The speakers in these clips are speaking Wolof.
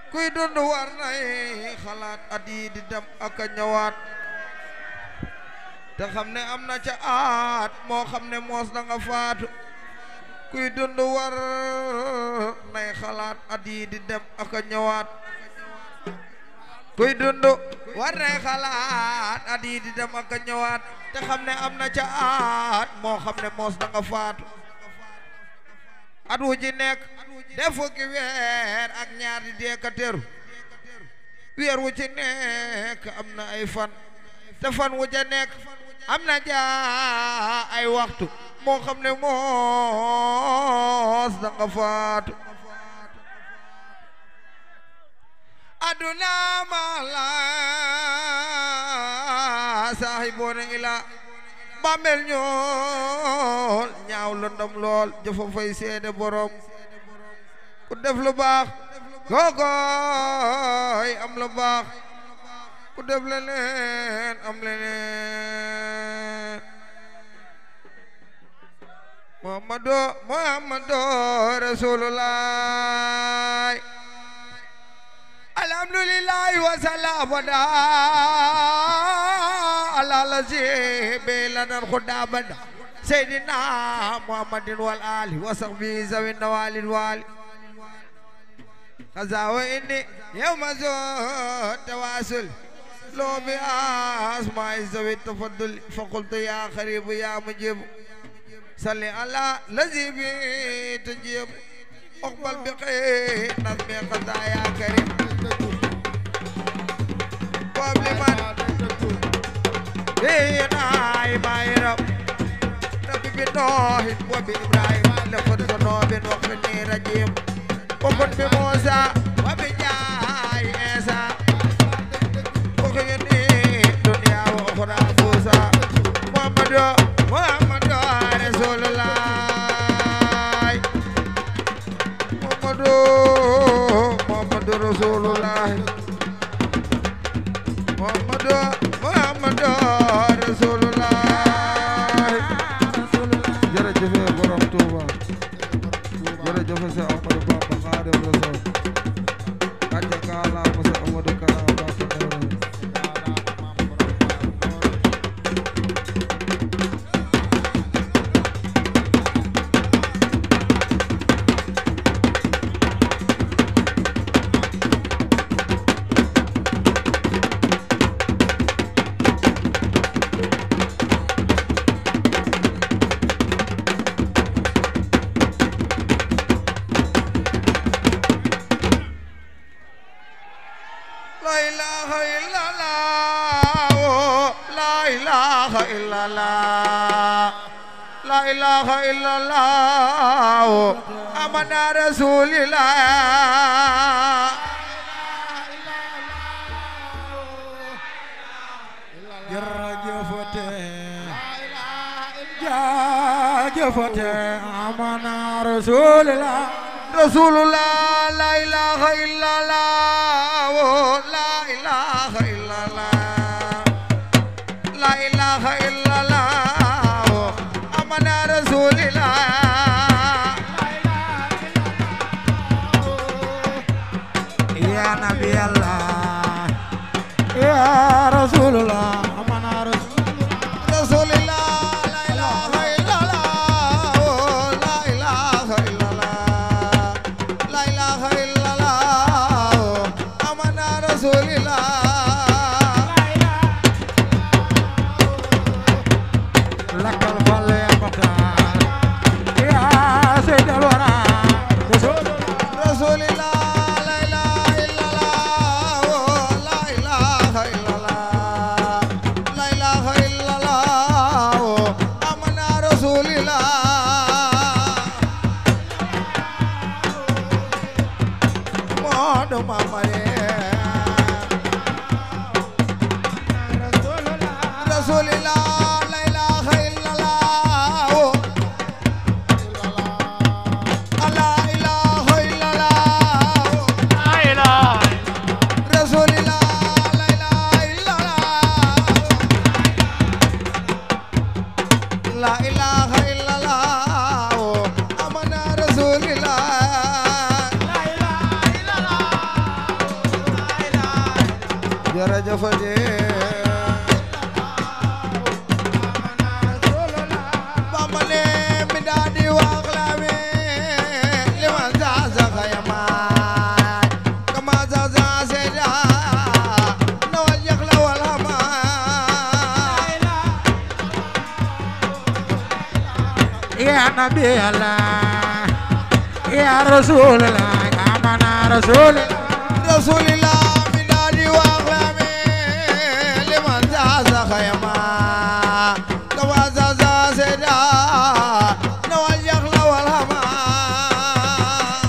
kuy dund war nay xalaat at yi di dem ak a ñëwaat te xam ne am na ca aat moo xam ne moos na nga faatu kuy dund war nay xalaat at yi di dem ak a ñëwaat kuy dund war nay xalaat at yi di dem ak a ñëwaat te xam ne am na ca aat moo xam ne moos na nga faatu at wu ji nekk def fukki weer ak ñaar di dee ka teru weer wu ci nekk am na ay fan te fan wu ja nekk am na jaa ay waxtu moo xam ne moos da nga faatu aduna ma la saahiboona ila bàmmeel ñool ñaaw lëndam lool jëfa fay seede borom ku def lu baax kookoy am lu baax ku def leneen am leneen muhammadu muhammadu rasulullah alhamdulillahi wa salabada ala lazi belanan khudabada sayyidina muhammadin wal ali wa sahbihi zawin nawalil wali kaza wa inni yawma zo tawasul lo bi asma'i zawi tafaddul fa qultu ya kharib ya mujib salli ala lazi bi tujib اقبل بخير نظمي قضاء يا كريم قبل من هنا ما رب ربي بنوح وبإبراهيم لقد ذنوب وقفني رجيم وكن بموسى وبجاي عيسى وخيني دنيا وأخرى فوسى محمد محمد رسول الله محمد محمد رسول الله محمد محمد رسول الله jërëjëf borom Touba jërëjëf Seex Ahmadu Bamba Xaadimu Rasuul gàcce ngaalaama Seex Ahmadu Kara Mbàkke Noreyni La ilaha illallah La ilaha illallah La ilaha illallah Amana Rasulillah jërëjëfate jaajëfate amana rasulillah Rasulullah La ilaha illallah La ilaha illallah La ilaha illallah Amana Rasulillah ya nabi allah ya rasulullah amana rasulillah Rasulillah la ilaha illallah oh, la ilaha illallah la ilaha illallah oh, amana Rasulillah lakal fal ya qatar ya sayyidal wara rasulullah Rasulillah la ilaha illallah oh, la ilaha illallah la ilaha illallah oh, amana Rasulillah Muhammad Muhammad Rasulillah la ilaha illallah oh. La ilaha illallah Rasulillah la ilaha illallah La ilaha illallah Amana Rasulillah jërëjëfate Bamba ne mi daa di wax la mi li man saa sa xayamaay kama sa sa seeda na wal yax la wal hamaay يا نبي الله يا رسول الله آمنا رسول الله rasulillah mi daa di wax la mi li man saa sa xayamaay kama sa sa seeda na wal yax la wal hamaay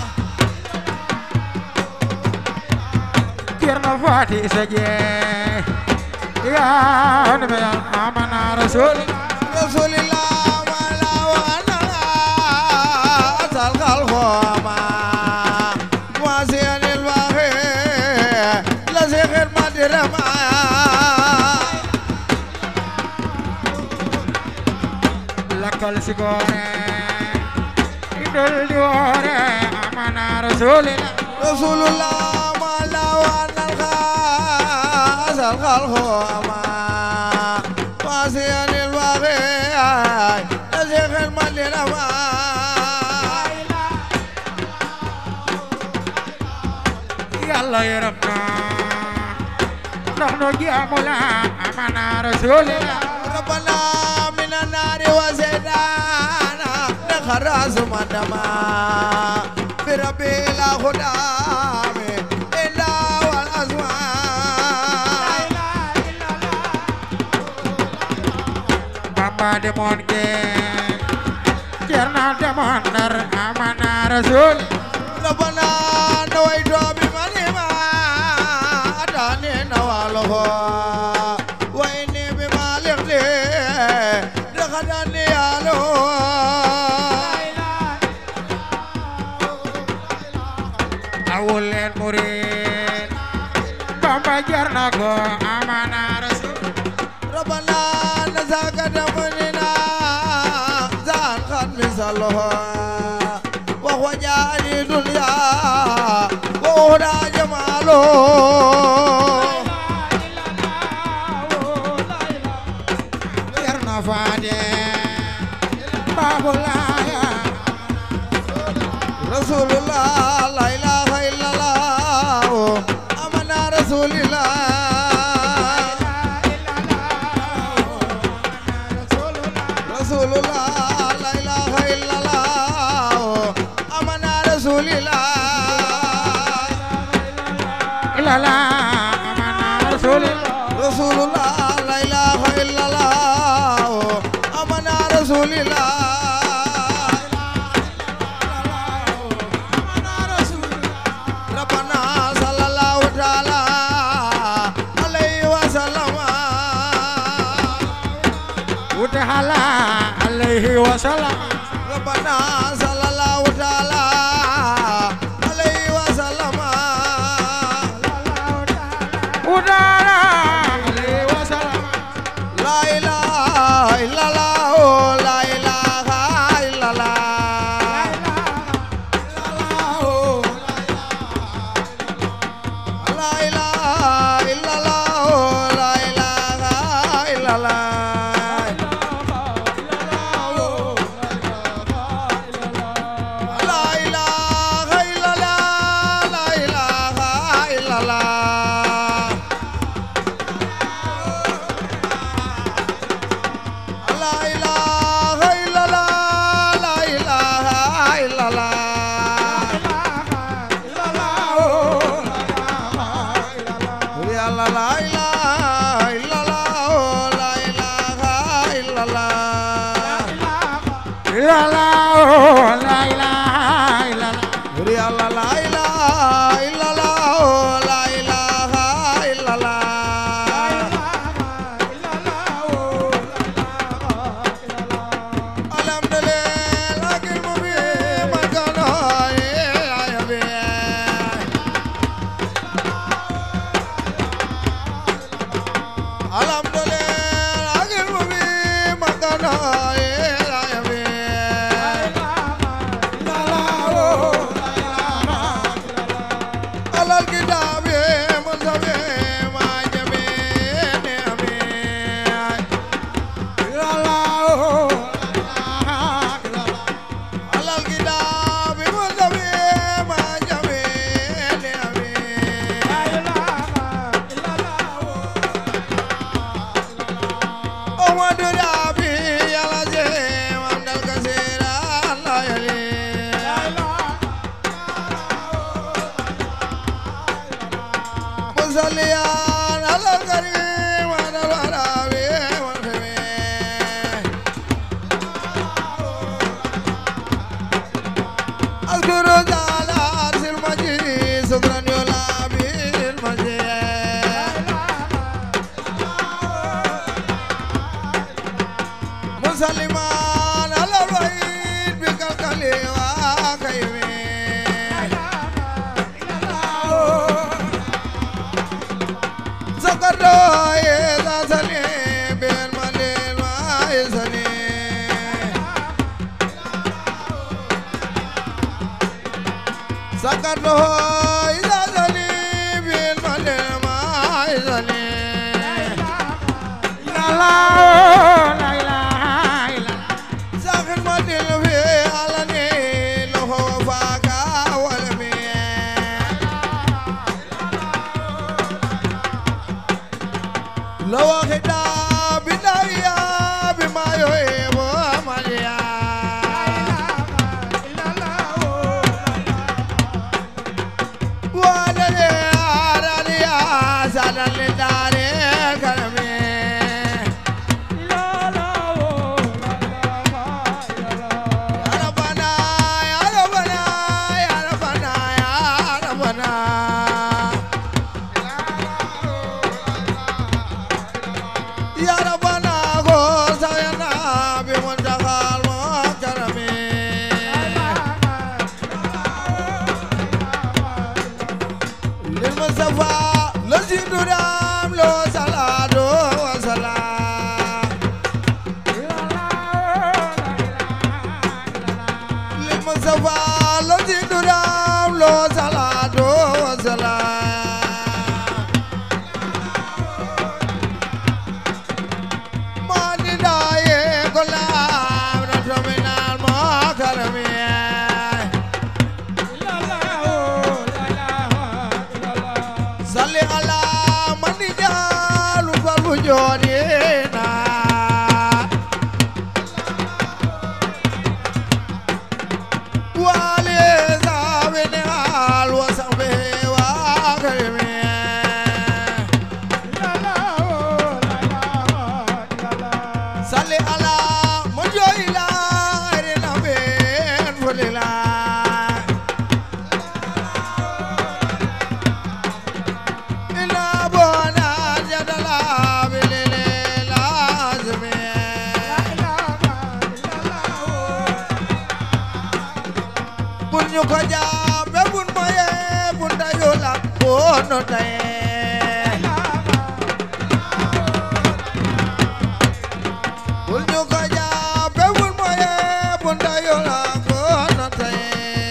كيرنا فاتي سجي يا نبي الله آمنا رسول الله rasulillah ma la wana asal khalqoma wa siyanil bahi la sikhir madirama لك السكورة يدل ديورة آمنا رسول الله rasulullah ma la wana asal khalqoma wa siyanil bahi la sikhir madirama يلا يرمنا نحن جاملا آمنا رسول الله ربنا من النار وزيدانا نخرز مدما بربي لا خدام إلا والأزمان Bamba demon ke Cerna demon dar amana rasul ربنا نويت بمنهما أتاني نواله وإني بمالك لي دخلني يالو awul len murid Bamba jarna ko amana rasul ربنا نزاك دمنا زان خد مثله وهو جاني دنيا وهدى جماله Cerna fade Babulaya رسول الله لا إله إلا الله أمنا رسول الله رسول الله لا إله إلا الله أمنا رسول الله ilala amana rasul رسول الله لا إله إلا الله أمنا رسول الله ربنا صلى الله تعالى عليه وسلم utahala alaihi wasallam ربنا صلى الله تعالى عليه وسلم udara alaihi wasallam لا إله إلا الله لا إله إلا الله لا إله إلا الله لا إله إلا الله لا إله إلا الله لا إله إلا الله لا إله إلا الله لا إله إلا الله يا الله لا إله إلا الله لا إله إلا الله ilala la ilaha illallah يا الله لا إله إلا الله لا إله إلا الله الحمد لله لكن مبين ما كان يا بيه Alhamdulillah, agil mubi makana ya bi. Alal kitab man sabe ma مصليان على الكريم على الورابي والخميس أذكر زالات المجيد سكرا يلابي المجيد مسلمان على الوحيد بكالكلي وكيمي سكرنا إذا سليم بالمليل ما يسليم سكرنا إذا سليم بالمليل ما يسليم لا لا لا إله إلا الله ساخن مدل في علني له فاقا والمي لو خدا بدايا بما يحب ماليا ولدي أرانيا سالن لداري كرمي يا ربنا يا ربنا يا ربنا يا ربنا يا ربنا غوثنا بمنتهى المكرم للمصطفى الذي درام له صلاة وسلام للمصطفى الذي درام له صلاة وسلام ماني داي كلام رتمنا المكرمين صلي على من جعل فالوجودنا وعلي زابن آل وصحبه وكرمه صلي على من جعل غير نبي فلله إلا بونا جدلا بالليل لازمي bun ñu ko jaabe bun moye bun dayu lak bono taye bun ñu ko jaabe bun moye bun dayu lak bono taye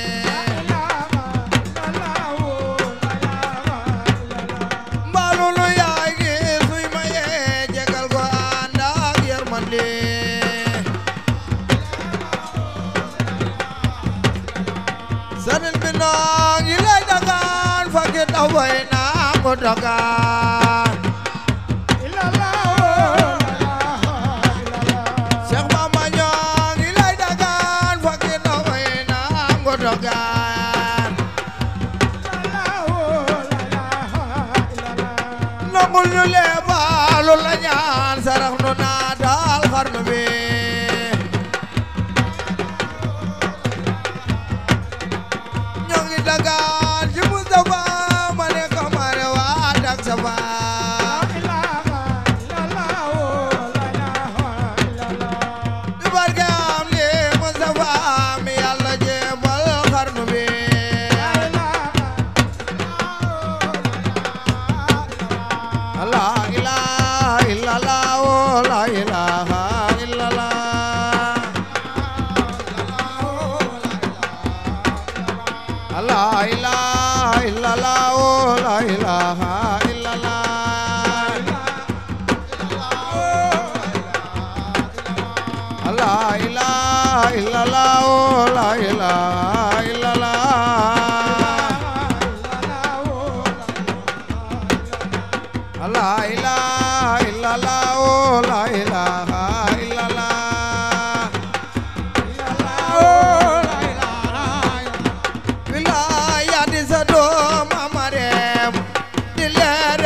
mbaalulu yaay gi suy maye jegal ko ànd ak yërmande sëriñ bi noo ngi lay dagaan fakki taw bay naa ko dagaan Cheikh Bamba ñoo ngi lay dagaan fakki taw bay naa ko dagaan nangul ñu lee baalu la ñaan sarax nu naa daal xarnu bi ñoo ngi dagaan ci Mustafa ma ne kamare waa dak safa di barke am li Mustafa mi yàlla jéebal xarnu bi la ilaha illallah oh, la ilaha illallah la ilaha illallah oh, la ilaha illallah la ilaha illallah oh, la ilaha illallah La ilaha illallah, oh la ilaha illallah. Wilaaya di sa doom Amarem, di leer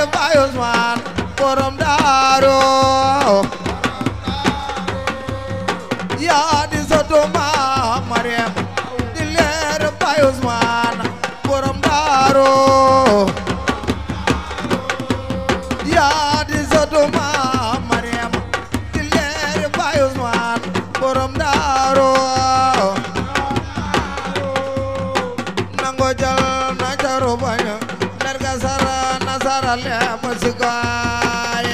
sarale musikoore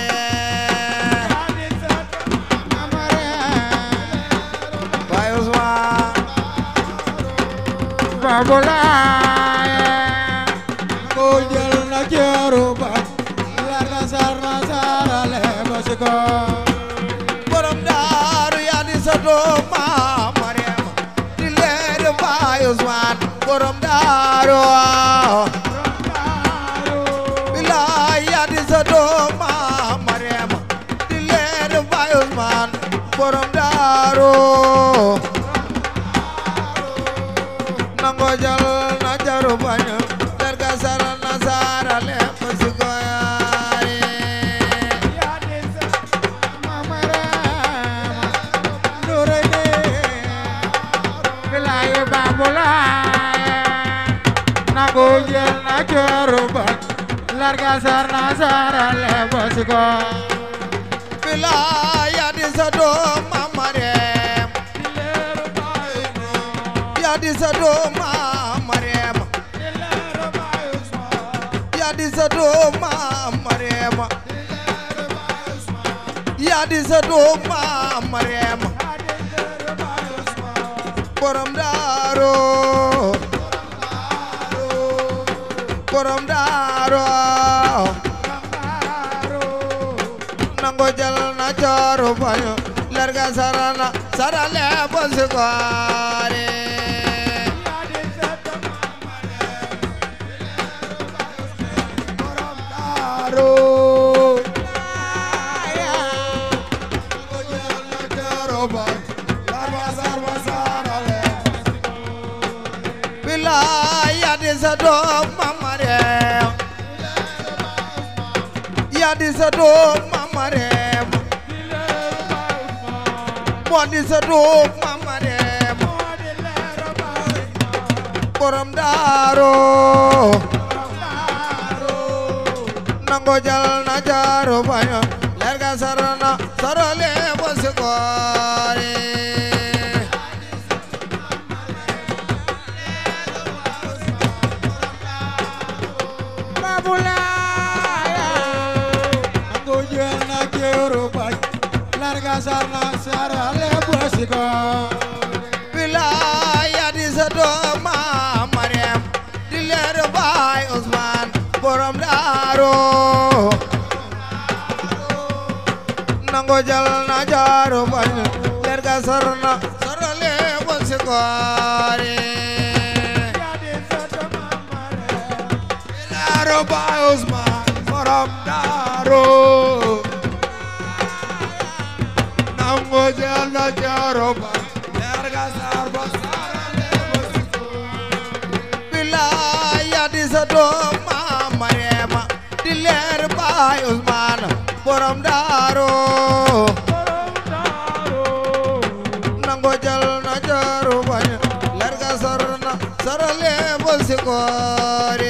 Baay Usmaan ko jël na ceeru ba lar na sar na sarale basiko borom daaru yaa di sa doom maam Mariama di leer Baay Usmaan borom daaru bilaay yaa di sa doom maam Mariama di leer Baay Usmaan borom daaru nango jal na jaru bañu leer ga sara na sara le musikoore Larga sarna sarale basiko bilaay yaa di sa doom maam Mariam yaa di sa doom maam Mariam yaa di sa doom maam Mariam yaa di sa doom maam Mariam borom daaro borom daaro nango jal na jaro bayo larga sarana sarale bosikoare bilaay yaa di sa doom mamare yaa di sa doom mamare moo di sa doom mamare borom daaro nango jal na jaaro bayo lerga sarana sarale bosikoore Larga sarna sarale basiko bilaay yaa di sa doom maam Mariam di leer baay Usmaan borom daaro nango jal na jaaro bañ leer ga sarna sarale bosikoore Daaro Baay Usmaan borom daaro nango jël na jaaro ba Larga sarba sarale basiko bilaay yaa di sa doom maam Mariam di leer baay Usmaan borom daaro nango jal na jaaro bañ leer ga sarna sarale bosikoore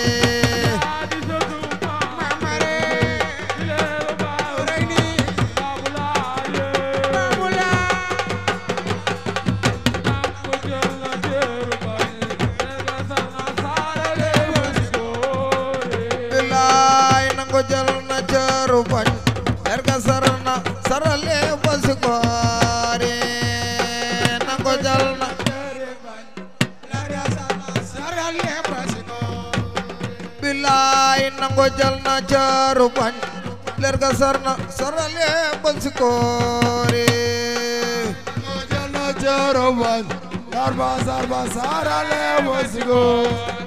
bilaay nango jal na jaaro bañ leer ga sarna sarale bosikoore nango jal na bilaay nango jal na jaaro bañ leer ga sarna sarale bosikoore Sarba sarba sarale basiko